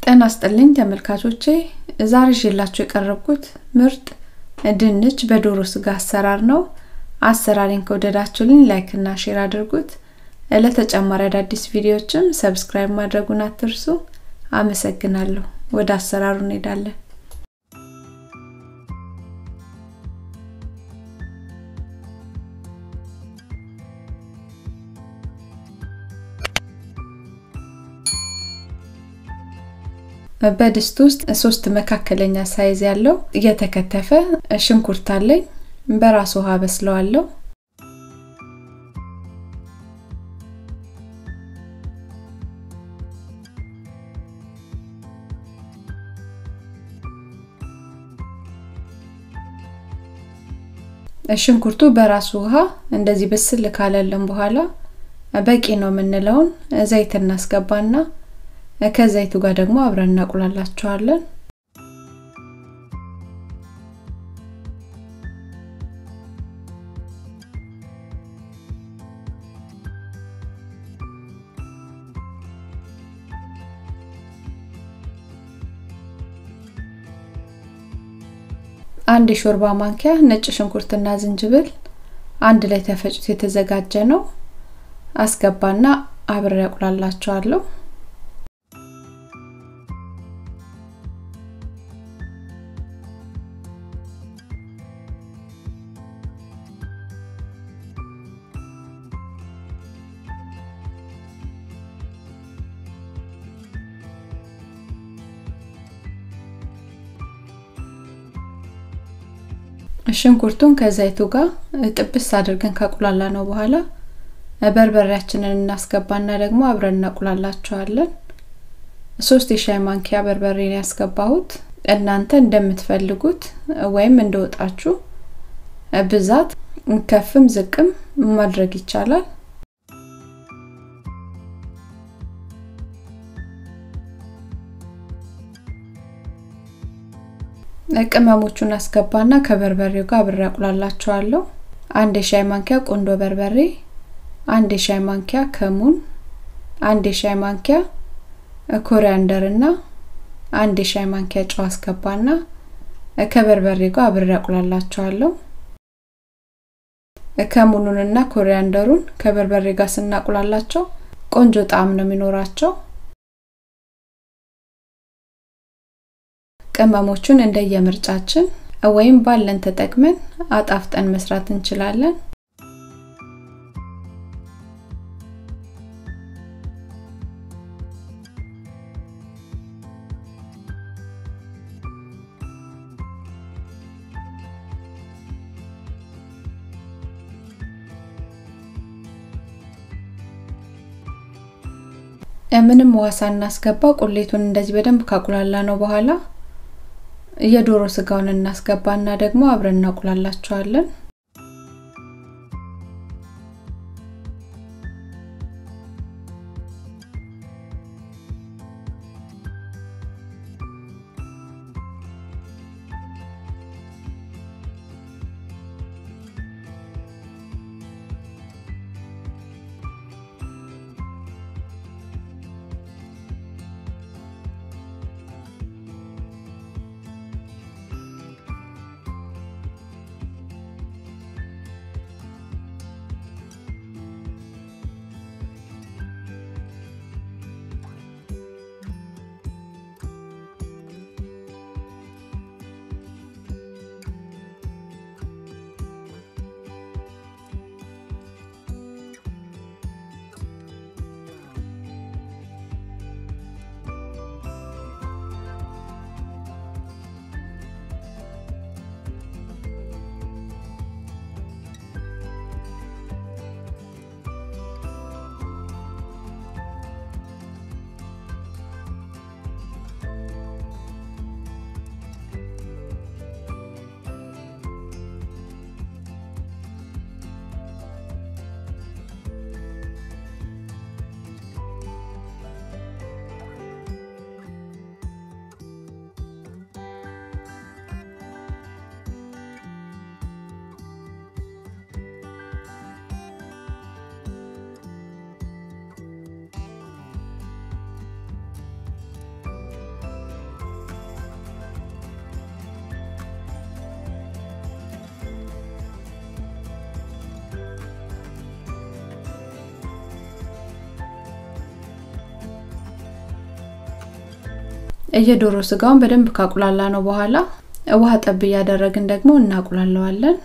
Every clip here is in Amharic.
ጤና ይስጥልኝ ተመልካቾቼ ዛሬ ይዤላችሁ የቀረብኩት ምርጥ ድንች በዶሮ ስጋ አሰራር ነው። አሰራሬን ከወደዳችሁልኝ ላይክ እና ሼር አድርጉት። ለተጨማሪ አዳዲስ ቪዲዮዎችም ሰብስክራይብ ማድረጉን አትርሱ። አመሰግናለሁ። ወደ አሰራሩ እንሄዳለን። በድስት ውስጥ ሶስት መካከለኛ ሳይዝ ያለው እየተከተፈ ሽንኩርት አለኝ። በራስ ውሃ በስለዋለሁ። ሽንኩርቱ በራሱ ውሃ እንደዚህ ብስል ካለልን በኋላ በቂ ነው የምንለውን ዘይት እናስገባና ከዘይቱ ጋር ደግሞ አብረን እናቁላላቸዋለን። አንድ የሾርባ ማንኪያ ነጭ ሽንኩርትና ዝንጅብል አንድ ላይ ተፈጭቶ የተዘጋጀ ነው። አስገባና አብሬ ያቁላላቸዋለሁ። ሽንኩርቱን ከዘይቱ ጋር ጥብስ አድርገን ካቁላላ ነው በኋላ በርበሬያችንን እናስገባና ደግሞ አብረን እናቁላላቸዋለን። ሶስት የሻይ ማንኪያ በርበሬ ነው ያስገባሁት። እናንተ እንደምትፈልጉት ወይም እንደወጣችሁ ብዛት ከፍም ዝቅም ማድረግ ይቻላል። ቅመሞቹን አስገባና ከበርበሬው ጋር አብሬ አቁላላቸዋለሁ። አንድ የሻይ ማንኪያ ቆንዶ በርበሬ፣ አንድ የሻይ ማንኪያ ከሙን፣ አንድ የሻይ ማንኪያ ኮሪያንደር እና አንድ የሻይ ማንኪያ ጨው አስገባና ከበርበሬ ጋር አብሬ አቁላላቸዋለሁ። ከሙኑንና ኮሪያንደሩን ከበርበሬ ጋር ስናቁላላቸው ቆንጆ ጣዕም ነው የሚኖራቸው። ቅመሞቹን እንደየምርጫችን ወይም ባለን ተጠቅመን አጣፍጠን መስራት እንችላለን። ምንም ውሃ ሳናስገባ ቁሌቱን እንደዚህ በደንብ ካቁላላ ነው በኋላ የዶሮ ስጋውን እናስገባና ደግሞ አብረን እናቁላላቸዋለን። የዶሮ ስጋውን በደንብ ካቁላላ ነው በኋላ ውሃ ጠብ እያደረግን ደግሞ እናቁላለዋለን።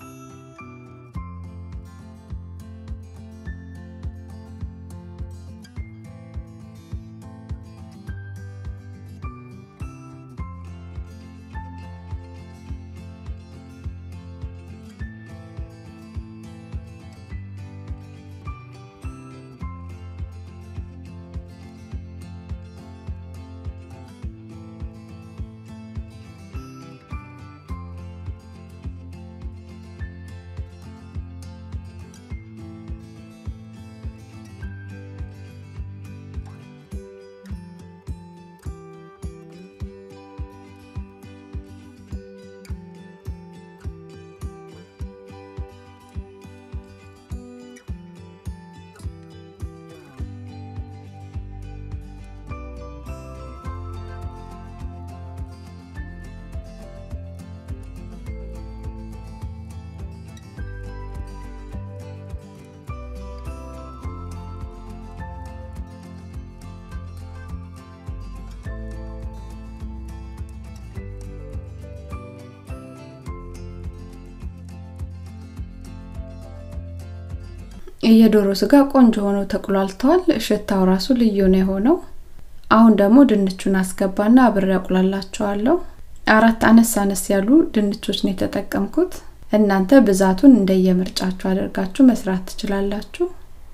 የዶሮ ስጋ ቆንጆ ሆኖ ተቁላልተዋል። ሽታው ራሱ ልዩ ነው የሆነው። አሁን ደግሞ ድንቹን አስገባና አብሬ አቁላላቸዋለሁ። አራት አነስ አነስ ያሉ ድንቾች ነው የተጠቀምኩት። እናንተ ብዛቱን እንደየምርጫችሁ አድርጋችሁ መስራት ትችላላችሁ።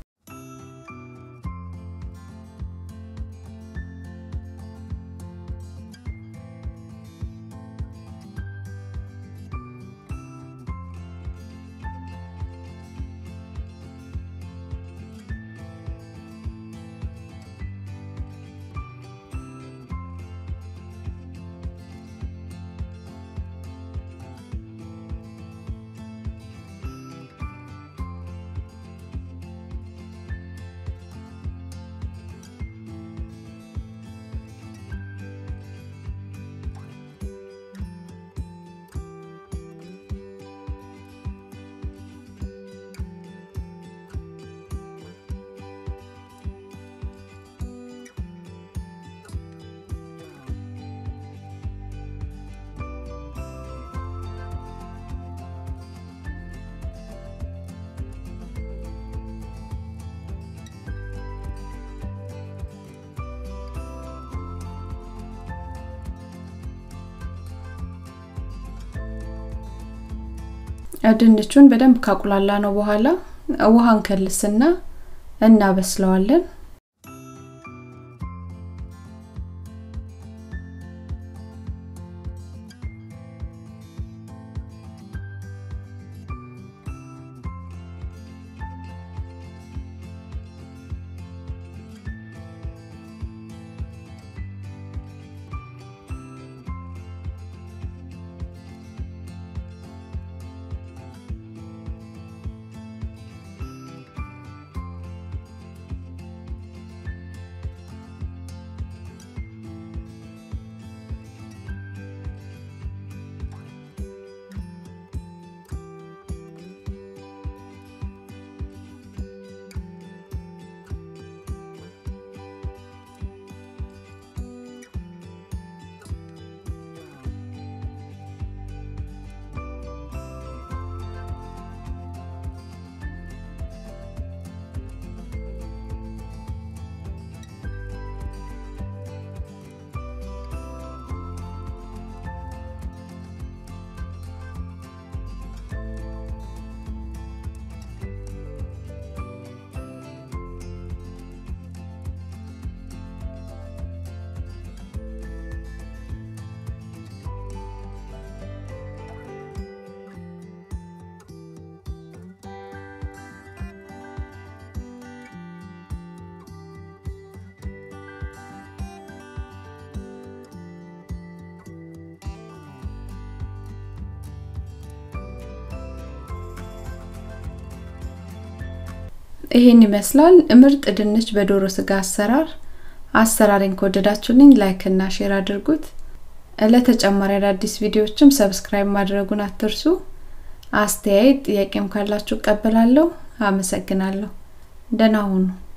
ድንቹን በደንብ ካቁላላ ነው በኋላ ውሃ እንከልስና እናበስለዋለን። ይሄን ይመስላል ምርጥ ድንች በዶሮ ስጋ አሰራር። አሰራሬን ከወደዳችሁልኝ ላይክ እና ሼር አድርጉት። ለተጨማሪ አዳዲስ ቪዲዮዎችም ሰብስክራይብ ማድረጉን አትርሱ። አስተያየት ጥያቄም ካላችሁ እቀበላለሁ። አመሰግናለሁ። ደህና ሁኑ።